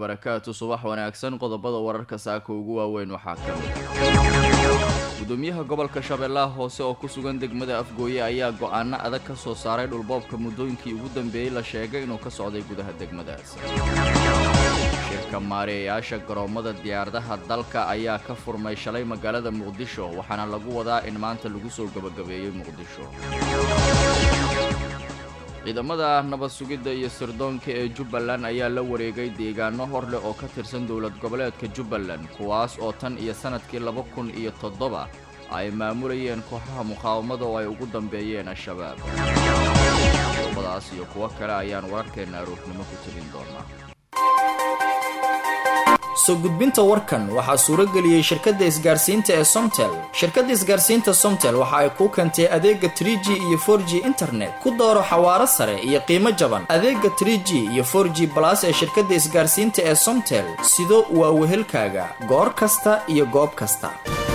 wabarakaatu subax wanaagsan qodobada wararka saaka ugu waaweyn waxaa ka mid gudoomiyaha gobolka shabeellaha hoose oo ku sugan degmada afgooye ayaa go-aano adag ka soo saaray dhulboobka muddooyinkii ugu dambeeyey la sheegay inuu ka socday gudaha degmadaas shirka maareeyayaasha garoommada diyaaradaha dalka ayaa ka furmay shalay magaalada muqdisho waxaana lagu wadaa in maanta lagu soo gebagabeeyey muqdisho ciidamada nabad sugidda iyo sirdoonka ee jubbaland ayaa la wareegay deegaano hor leh oo ka tirsan dowlad goboleedka jubbaland kuwaas oo tan iyo sannadkii laba kun iyo toddoba ay maamulayeen kooxaha muqaawamada oo ay ugu dambeeyeen al-shabaab qodobadaas iyo kuwo kale ayaan wararkeenna aroornimo ku tegin doonaa soo gudbinta warkan waxaa suurageliyey shirkadda isgaarsiinta ee somtel shirkadda isgaarsiinta somtel waxa ay kuu keentay adeega tr g iyo for g internet ku dooro xawaaro sare iyo qiimo jaban adeega tr g iyo for g balas ee shirkadda isgaarsiinta ee somtel sido waa wehelkaaga goor kasta iyo goob kasta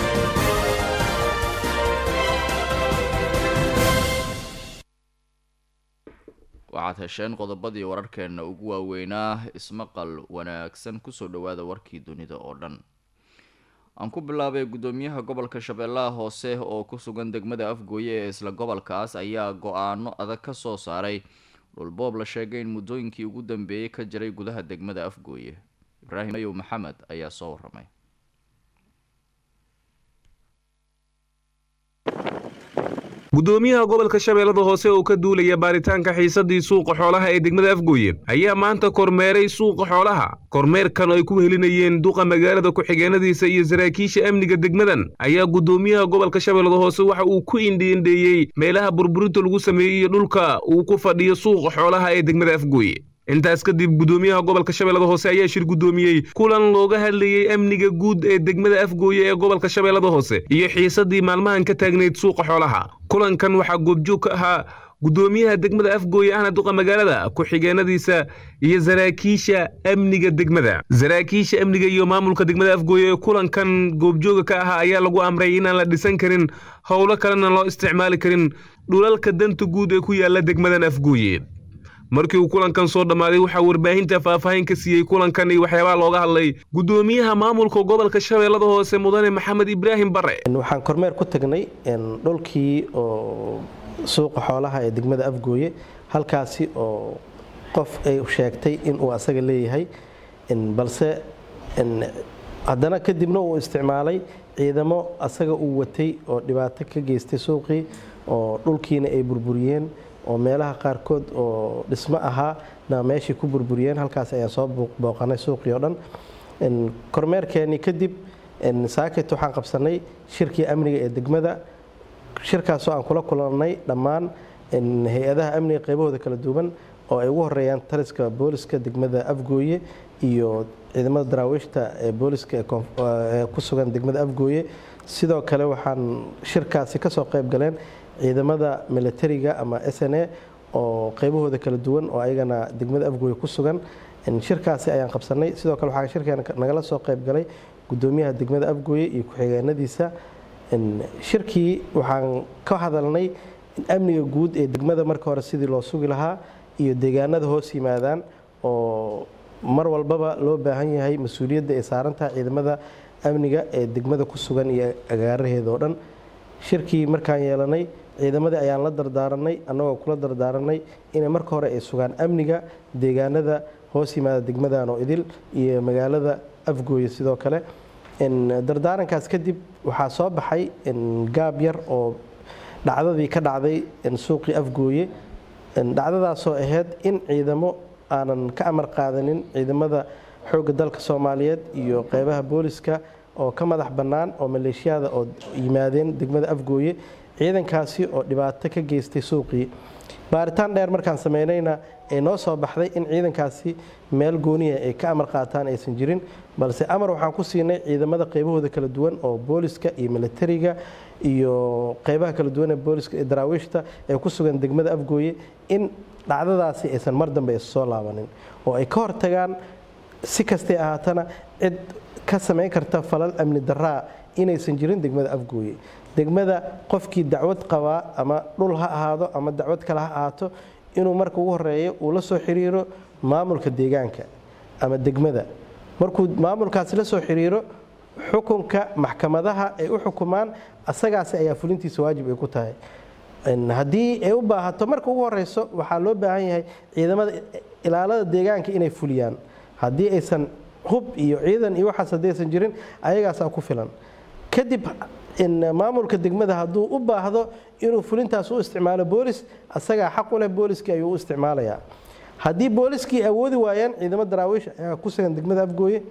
waxaad hesheen qodobadii wararkeenna ugu waaweynaa ismaqal wanaagsan kusoo dhowaada warkii dunida oo dhan aan ku bilaabay guddoomiyaha gobolka shabeellaha hoose oo ku sugan degmada afgooye ee isla gobolkaas ayaa go-aano adag ka soo saaray dhulboob la sheegay in muddooyinkii ugu dambeeyey ka jiray gudaha degmada afgooye ibraahim ayow maxamed ayaa soo waramay gudoomiyaha gobolka shabeellada hoose oo ka duulaya baaritaanka xiisadii suuqa xoolaha ee degmada afgooye ayaa maanta kormeeray suuqa xoolaha kormeerkan ay ku helinayeen duqa magaalada ku-xigeenadiisa iyo saraakiisha amniga degmadan ayaa gudoomiyaha gobolka shabeellada hoose waxa uu ku indhiindheeyey meelaha burburinta lagu sameeyey iyo dhulka uu ku fadhiyo suuqa xoolaha ee degmada afgooye intaas kadib gudoomiyaha gobolka shabeellada hoose ayaa shir gudoomiyey kulan looga hadlayey amniga guud ee degmada afgooye ee gobolka shabeellada hoose iyo xiisadii maalmahan ka taagnayd suuqa xoolaha kulankan waxaa goobjoog ka ahaa gudoomiyaha degmada afgooye ahna duqa magaalada ku-xigeenadiisa iyo saraakiisha amniga degmada saraakiisha amniga iyo maamulka degmada afgooye ee kulankan goobjooga ka ahaa ayaa lagu amray inaan la dhisan karin howlo kalena loo isticmaali karin dhulalka danta guud ee ku yaala degmadan afgooye markii uu kulankan soo dhammaaday waxaa warbaahinta faahfaahin ka siiyey kulankan iyo waxyaabaha looga hadlay gudoomiyaha maamulka gobolka shabeellada hoose mudane maxamed ibraahim bare waxaan kormeer ku tagnay dhulkii oo suuqa xoolaha ee degmada afgooye halkaasi oo qof ay sheegtay inuu asaga leeyahay balse haddana kadibna uu isticmaalay ciidamo asaga uu watay oo dhibaato ka geystay suuqii oo dhulkiina ay burburiyeen oo meelaha qaarkood oo dhismo ahaa na meeshii ku burburiyeen halkaas ayaan soo booqanay suuqii oo dhan kormeerkeenii kadib saakit waxaan qabsanay shirkii amniga ee degmada shirkaasoo aan kula kulannay dhammaan hay-adaha amniga qaybahooda kala duwan oo ay ugu horeeyaan taliska booliska degmada afgooye iyo ciidamada daraawiishta ee booliska ee ku sugan degmada afgooye sidoo kale waxaan shirkaasi kasoo qayb galeen ciidamada milatariga ama s n a oo qaybahooda kala duwan oo ayagana degmada afgooye ku sugan shirkaasi ayaan qabsanay sidoo kale waxaa shirkeena nagala soo qayb galay gudoomiyaha degmada afgooye iyo ku-xigeenadiisa shirkii waxaan ka hadalnay in amniga guud ee degmada marka hore sidii loo sugi lahaa iyo deegaanada hoos yimaadaan oo mar walbaba loo baahan yahay mas-uuliyadda ay saarantahay ciidamada amniga ee degmada ku sugan iyo agaaraheeda oo dhan shirkii markaan yeelanay ciidamadii ayaan la dardaaranay annagoo kula dardaaranay inay marka hore ay sugaan amniga deegaanada hoos yimaada degmadan oo idil iyo magaalada afgooye sidoo kale dardaarankaas kadib waxaa soo baxay gaab yar oo dhacdadii ka dhacday suuqii afgooye dhacdadaasoo ahayd in ciidamo aanan ka amar qaadanin ciidamada xoogga dalka soomaaliyeed iyo qeybaha booliska oo ka madax bannaan oo maleeshiyada oo yimaadeen degmada afgooye ciidankaasi oo dhibaato ka geystay suuqii baaritaan dheer markaan sameynayna ee noo soo baxday in ciidankaasi meel gooniya ay ka amar qaataan aysan jirin balse amar waxaan ku siinay ciidamada qaybahooda kala duwan oo booliska iyo milatariga iyo qeybaha kala duwan ee booliska ee daraawiishta ee ku sugan degmada afgooye in dhacdadaasi aysan mar dambe issoo laabanin oo ay ka hortagaan si kastay ahaatana cid ka samayn karta falal amni daraa inaysan jirin degmada afgooye degmada qofkii dacwad qabaa ama dhul ha ahaado ama dacwad kale ha ahaato inuu marka ugu horeeyo uu la soo xiriiro maamulka deegaanka ama degmada markuu maamulkaasi la soo xiriiro xukunka maxkamadaha ay u xukumaan asagaasi ayaa fulintiisa waajib ay ku tahay haddii ay u baahato marka ugu horeyso waxaa loo baahan yahay ciidamada ilaalada deegaanka inay fuliyaan haddii aysan hub iyo ciidan iyo waxaas haddii aysan jirin ayagaasaa ku filan kadib maamulka degmada hadduu u baahdo inuu fulintaas u isticmaalo boolis asagaa xaq u leh booliskii ayuu u isticmaalayaa haddii booliskii awoodi waayaan ciidamo daraawiish ayaa ku sugan degmada afgooye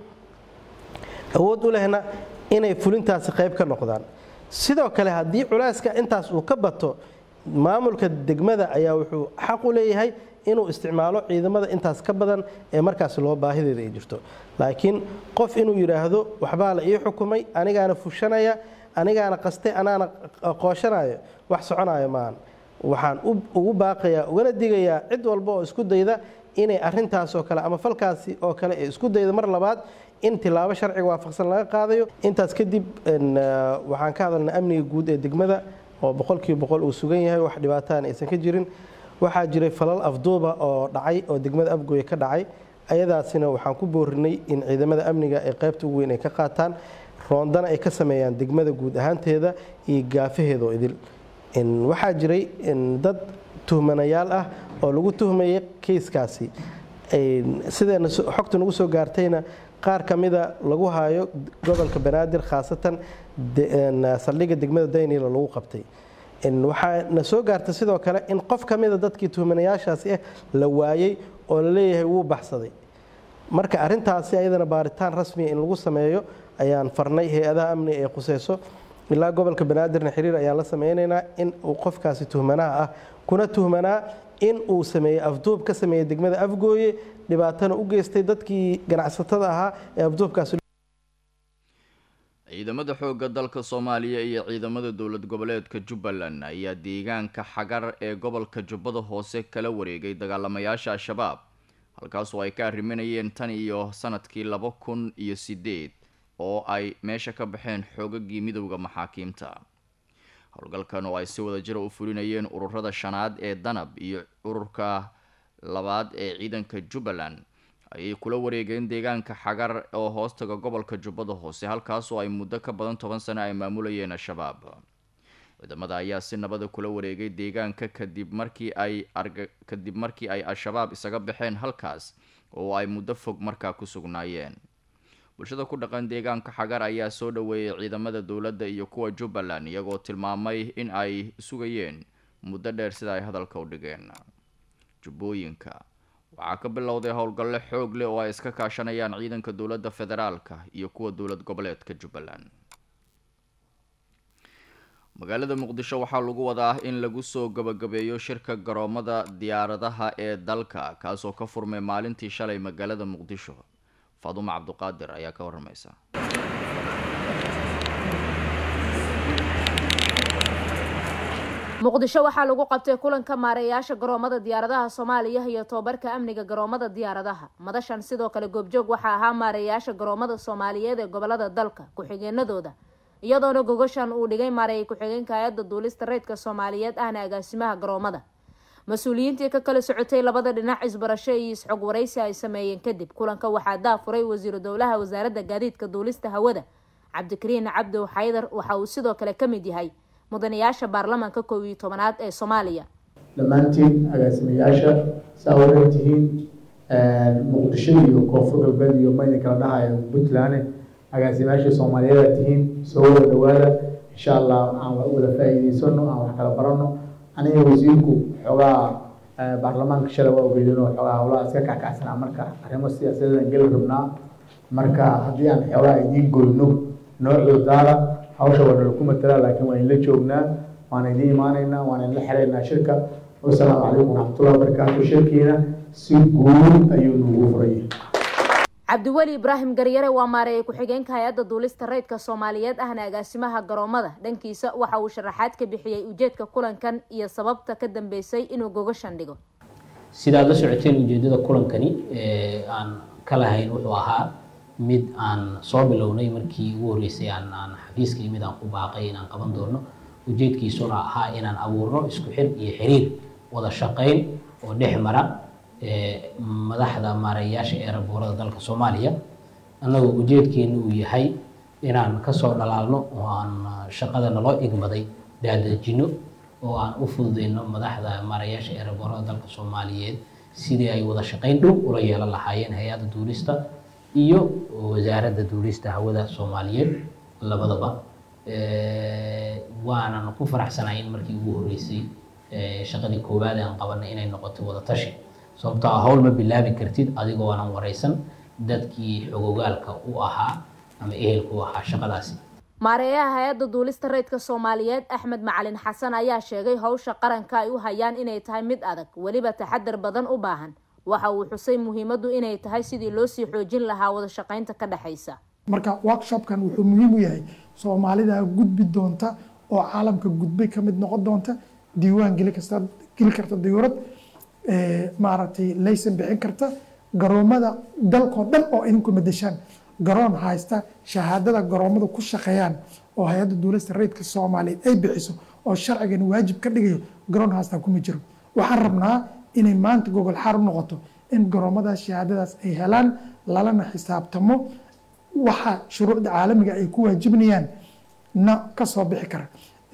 awood u lehna inay fulintaasi qayb ka noqdaan sidoo kale haddii culeyska intaas uu ka bato maamulka degmada ayaa wuxuu xaq u leeyahay inuu isticmaalo ciidamada intaas ka badan ee markaas loo baahideeda ay jirto laakiin qof inuu yidhaahdo waxbaa la ii xukumay anigaana fushanaya anigaana qaste anaana qooshanayo wax soconayo maahan waxaan ugu baaqayaa ugana digayaa cid walba oo isku dayda inay arintaasoo kale ama falkaasi oo kale ee isku dayda mar labaad in tilaabo sharciga waafaqsan laga qaadayo intaas kadib waxaan ka hadalnay amniga guud ee degmada oo boqolkiiba boqol uu sugan yahay wax dhibaataan aysan ka jirin waxaa jiray falal afduuba oo dhacay oo degmada afgooye ka dhacay ayadaasina waxaan ku boorinay in ciidamada amniga ay qaybta ugu weyn ay ka qaataan roondana ay ka sameeyaan degmada guud ahaanteeda iyo gaafaheeda oo idil waxaa jiray dad tuhmanayaal ah oo lagu tuhmayay keyskaasi sideena xogta nagu soo gaartayna qaar ka mida lagu haayo gobolka banaadir khaasatan saldhigga degmada daynila lagu qabtay waxaa na soo gaartay sidoo kale in qof ka mida dadkii tuhmanayaashaasi ah la waayey oo la leeyahay wuu baxsaday marka arintaasi ayadana baaritaan rasmiya in lagu sameeyo ayaan farnay hay-adaha amniga ee khuseyso ilaa gobolka banaadirna xiriir ayaan la sameynaynaa in uu qofkaasi tuhmanaha ah kuna tuhmanaa in uu sameeyey afduub ka sameeyey degmada afgooye dhibaatana u geystay dadkii ganacsatada ahaa ee afduubkaasi ciidamada xoogga dalka soomaaliya iyo ciidamada dowlad goboleedka jubbaland ayaa deegaanka xagar ee gobolka jubbada hoose kala wareegay dagaalamayaasha al-shabaab halkaasoo ay ka arriminayeen tan iyo sanadkii laba kun iyo sideed oo ay meesha ka baxeen xoogagii midowda maxaakiimta howlgalkan oo ay si wada jira u fulinayeen ururada shanaad ee danab iyo ururka labaad ee ciidanka jubbaland ayay kula wareegeen deegaanka xagar oo hoostaga gobolka jubbada hoose halkaasoo ay muddo ka badan toban sano ay maamulayeen al-shabaab ciidamada ayaa si nabada kula wareegay deegaanka kadib markii ay kadib markii ay al-shabaab isaga baxeen halkaas oo ay muddo fog markaa ku sugnaayeen bulshada ku dhaqan deegaanka xagar ayaa soo dhaweeyay ciidamada dowladda iyo kuwa jubbaland iyagoo tilmaamay in ay sugayeen muddo dheer sida ay hadalka u dhigeen jubbooyinka waxaa ka bilowday howlgallo xoog leh oo ay iska kaashanayaan ciidanka dowladda federaalka iyo kuwa dowlad goboleedka jubbaland magaalada muqdisho waxaa lagu wadaa in lagu soo gabagabeeyo shirka garoomada diyaaradaha ee dalka kaasoo ka furmay maalintii shalay magaalada muqdisho faadumo cabduqaadir ayaa ka waramaysa muqdisho waxaa lagu qabtay kulanka maareeyaasha garoomada diyaaradaha soomaaliya iyo tobabarka amniga garoomada diyaaradaha madashan sidoo kale goobjoog waxaa ahaa maareeyaasha garoomada soomaaliyeed ee gobolada dalka ku-xigeenadooda iyadoona gogoshan uu dhigay maareeyay ku-xigeenka hay-adda duulista reydka soomaaliyeed ahna agaasimaha garoomada mas-uuliyiintii ka kala socotay labada dhinac isbarasho iyo is-xog waraysi ay sameeyeen kadib kulanka waxaa daafuray wasiiru dowlaha wasaaradda gaadiidka duulista hawada cabdikariin cabdow xaydar waxa uu sidoo kale ka mid yahay mudanayaasha baarlamaanka koob iyo tobanaad ee soomaaliya dhammaantiin agaasimayaasha saa waran tihiin muqdisho iyo koonfur galbeed iyo mayna kala dhahayo puntland agaasimayaasha soomaaliyeed tihiin soo wada dhawaada insha allah aan wada faa'iidaysano aan wax kala barano aniga wasiirku xoogaa baarlamaanka shalay waa ogeydinoo xoogaa howlaha iska kackacsanaa marka arrimo siyaasadeedan geli rabnaa marka haddii aan xoogaa idiin goyno noocooda daara hawsha waa nala ku matalaa laakiin waan idinla joognaa waan idiin imaanaynaa waan idinla xiraynaa shirka wasalaamu calaykum waraxmatullahi wabarakaatu shirkiina si guud ayuu nagu furayay cabdiweli ibraahim garyare waa maareeyay ku-xigeenka hay-adda duulista reydka soomaaliyeed ahna agaasimaha garoomada dhankiisa waxa uu sharaxaad ka bixiyey ujeedka kulankan iyo sababta ka dambeysay inuu gogashan dhigo sidaad la socoteen ujeedada kulankani aan ka lahayn wuxuu ahaa mid aan soo bilownay markii ugu horreysay aan aan xafiiska mid aan ku baaqay inaan qaban doono ujeedkiisuna ahaa inaan abuurno isku xir iyo xiriir wada shaqayn oo dhex mara madaxda maareeyaasha ee raboorada dalka soomaaliya annagoo ujeedkeenu uu yahay inaan kasoo dhalaalno oo aan shaqada naloo igmaday daadejino oo aan u fududeyno madaxda maarayaasha eeraboorada dalka soomaaliyeed sidii ay wada shaqayn dhow ula yeelan lahaayeen hay-adda duulista iyo wasaaradda duulista hawada soomaaliyeed labadaba waanan ku faraxsanahay in markii ugu horreysay shaqadii koowaad aan qabanay inay noqoto wada tashi sababtoo ah howl ma bilaabi kartid adigoo aanan wareysan dadkii xogogaalka u ahaa ama ehelka u ahaa shaqadaasi maareeyaha hay-adda duulista rayidka soomaaliyeed axmed macalin xasan ayaa sheegay howsha qaranka ay u hayaan inay tahay mid adag weliba taxadar badan u baahan waxa uu xusay muhiimaddu inay tahay sidii loo sii xoojin lahaa wada shaqaynta ka dhexaysa marka workshopkan wuxuu muhiim u yahay soomaalida gudbi doonta oo caalamka gudbay ka mid noqon doonta diiwaan geli kasta geli karta diyuurad maaragtay laysan bixin karta garoomada dalkoo dhan oo idinku madashaan garoon haysta shahaadada garoomada ku shaqeeyaan oo hay-adda duulista rayidka soomaaliyeed ay bixiso oo sharcigan waajib ka dhigayo garoon haastaa kuma jiro waxaan rabnaa inay maanta gogol xaar u noqoto in garoomadaas shahaadadaas ay helaan lalana xisaabtamo waxa shuruucda caalamiga ay ku waajibnayaan na kasoo bixi kara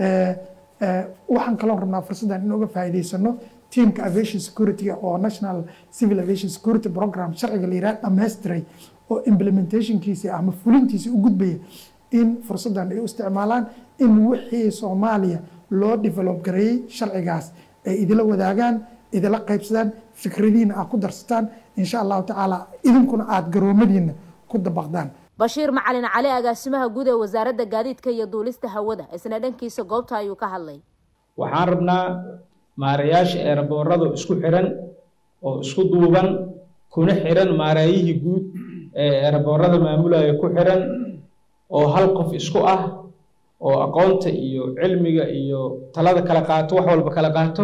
waxaan kaloo rabnaa fursaddan in uga faa'iidaysano teamka aviation security oo national civil aviation security program sharciga la yiraahdo dhammaystiray oo implementationkiisa ama fulintiisa u gudbaya in fursaddan ay u isticmaalaan in wixii soomaaliya loo develop gareeyey sharcigaas ay idila wadaagaan idila qaybsadaan fikradiina aad ku darsataan insha allahu tacaala idinkuna aada garoomadiina ku dabaqdaan bashiir macalin cali agaasimaha guud ee wasaaradda gaadiidka iyo duulista hawada isna dhankiisa goobta ayuu ka hadlay waxaan rabnaa maarayaasha eeraboorada isku xiran oo isku duuban kuna xiran maaraayihii guud ee eeraboorada maamulaya ku xiran oo hal qof isku ah oo aqoonta iyo cilmiga iyo talada kala qaato wax walba kala qaato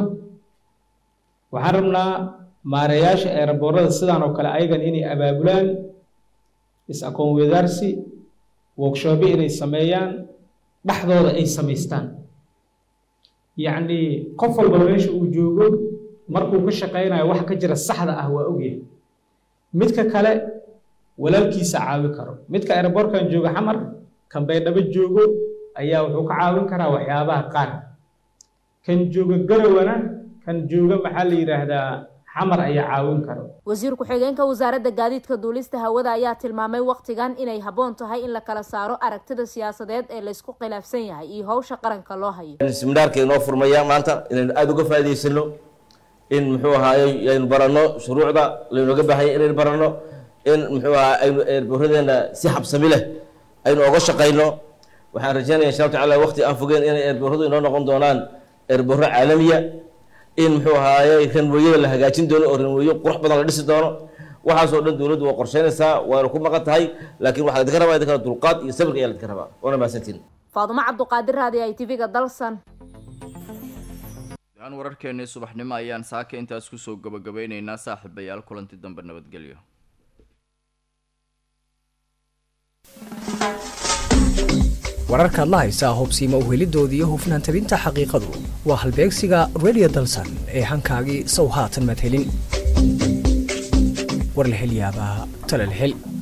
waxaan rabnaa maarayaasha eeraboorada sidaan oo kale ayagan inay abaabulaan is-aqoon wadaarsi workshopyo inay sameeyaan dhexdooda ay samaystaan yacni qof walba meesha uu joogo markuu ka shaqaynayo wax ka jira saxda ah waa ogyahay midka kale walaalkiisa caawi karo midka airboortkan jooga xamar kan baydhabo joogo ayaa wuxuu ka caawin karaa waxyaabaha qaar kan jooga garawana kan jooga maxaa la yidhaahdaa xamar ayaa caawin karo wasiir ku-xigeenka wasaaradda gaadiidka duulista hawada ayaa tilmaamay wakhtigan inay habboon tahay in la kala saaro aragtida siyaasadeed ee laysku khilaafsan yahay iyo howsha qaranka loo hayo siminaarka inoo furmaya maanta inaynu aada uga faa'idaysano in muxuu ahaaye aynu baranno shuruucda laynooga baahanya inaynu baranno in muxuu ahaa aynu eerboorradeena si xabsami leh aynu oga shaqayno waxaan rajeynaya insha allahu tacala waqti aan fogeen inay eerboorradu inoo noqon doonaan eerboorro caalamiya in muxuu ahaaye ranweyada la hagaajin doono oo ranweyo qurux badan la dhisi doono waxaasoo dhan dowladdu waa qorsheynaysaa waana ku maqan tahay laakiin waxaa ladinka rabaa idinkana dulqaad iyo sabirka ayaa ladinka rabaa waana mahadsantiin faadumo cabduqaadir raadi ay tv-ga dalsan aan wararkeennii subaxnimo ayaan saaka intaas kusoo gabagabeyneynaa saaxiibayaal kulanti dambe nabadgelyo wararkaad la haysaa hubsiima uhelidooda iyo hufnaan tabinta xaqiiqadu waa halbeegsiga redio dalsan ee hankaagii sow haatan madhelin war la hel yaabaa tale la hel